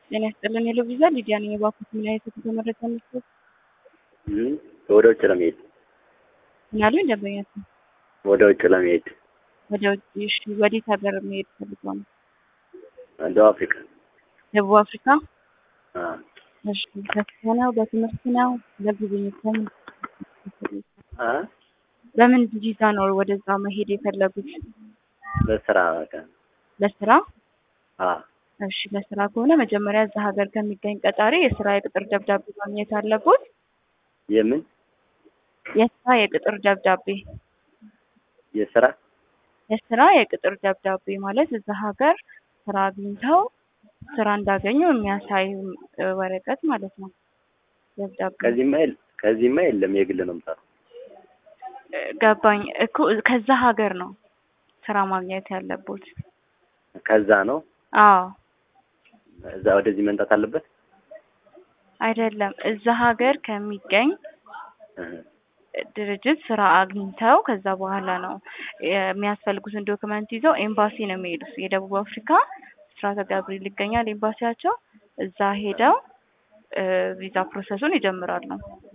ጤና ይስጥልን ሄሎ ቪዛ ሊዲያ ነኝ። የባኩት ምን አይነት የጉዞ መረጃ መስጠት ወደ ውጭ ለመሄድ ምናሉ ደንበኛት ነው። ወደ ውጭ ለመሄድ ወደ ውጭ እሺ፣ ወዴት ሀገር መሄድ ፈልገው ነው? ደቡብ አፍሪካ ደቡብ አፍሪካ። አ፣ እሺ፣ በስራ ነው በትምህርት ነው ለጉብኝት በምን አ በምን ቪዛ ነው ወደዛ መሄድ የፈለጉት? ለስራ በቃ ለስራ አ እሺ ለስራ ከሆነ መጀመሪያ እዛ ሀገር ከሚገኝ ቀጣሪ የስራ የቅጥር ደብዳቤ ማግኘት አለቦት። የምን የስራ የቅጥር ደብዳቤ የስራ የስራ የቅጥር ደብዳቤ ማለት እዛ ሀገር ስራ አግኝተው ስራ እንዳገኙ የሚያሳይ እ፣ ወረቀት ማለት ነው። ደብዳቤ ከዚህማ የለ ከዚህማ የለም የግል ነው የምሰራው። እ፣ ገባኝ እኮ ከዛ ሀገር ነው ስራ ማግኘት ያለቦት። ከዛ ነው አዎ እዛ ወደዚህ መምጣት አለበት። አይደለም እዛ ሀገር ከሚገኝ እ፣ ድርጅት ስራ አግኝተው ከዛ በኋላ ነው የሚያስፈልጉትን ዶክመንት ይዘው ኤምባሲ ነው የሚሄዱት። የደቡብ አፍሪካ ስራተ ገብርኤል ይገኛል ኤምባሲያቸው። እዛ ሄደው እ፣ ቪዛ ፕሮሰሱን ይጀምራሉ።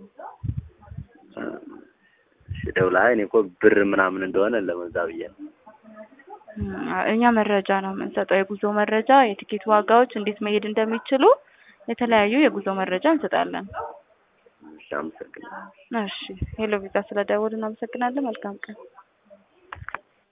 እሺ ደውላ እኔ እኮ ብር ምናምን እንደሆነ ለመዛ ብዬ ነው። እም፣ እኛ መረጃ ነው የምንሰጠው፣ የጉዞ መረጃ፣ የቲኬት ዋጋዎች፣ እንዴት መሄድ እንደሚችሉ የተለያዩ የጉዞ መረጃ እንሰጣለን። እሺ አመሰግናለሁ። እሺ ሄሎ ቪዛ ስለደወሉ እናመሰግናለን። መልካም ቀን።